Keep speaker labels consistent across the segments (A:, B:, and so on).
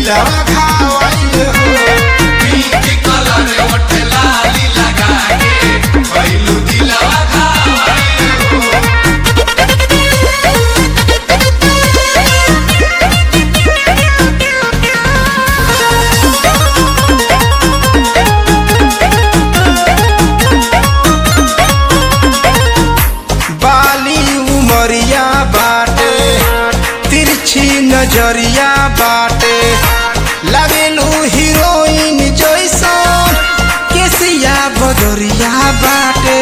A: दिलवा घायल हो
B: पिंक कलर ओठ लाली लगा के भइलू दिलवा घायल हो
A: बाली उमरिया बाटे तिरछी नजरिया बाटे लगेलू हीरोइन जैसन केसिया बदरिया बाटे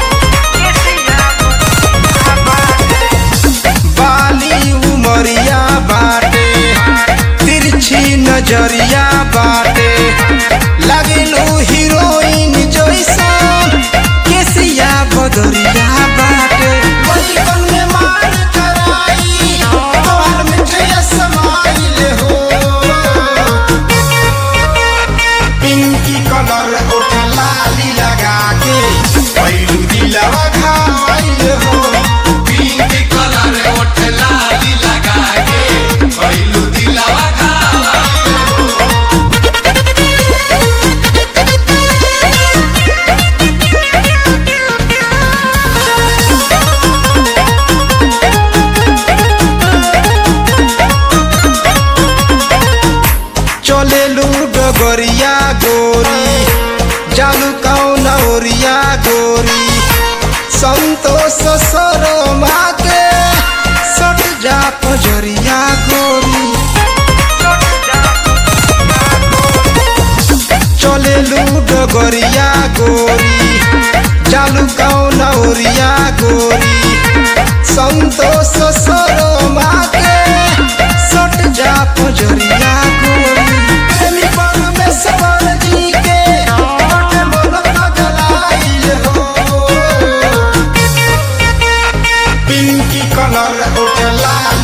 A: बाली उमरिया बाटे तिरछी नजरिया बाटे लगेलू हीरोइन जैसन केसिया बदरिया बाटे बचपन में मान कराई तोहर मिठिया समाइल हो पिंकी कलर ओठ लाली लगा के पैलू दिलवा घायल हो
B: पिंक कलर ओठ लाली लगा के भइलू दिलवा घायल हो
A: चलेलू डगरिया गोरी जालू कौन ओरिया गोरी संतोष सरमा के सट जा पजरिया गोरी चलेलू डगरिया गोरी जालू कौन ओरिया गोरी संतोष सरमा के सट जा पजरिया गोरी प्रेमी परमेश्वर जी के बटे मन पगलाइल हो पिंकी कलर उठला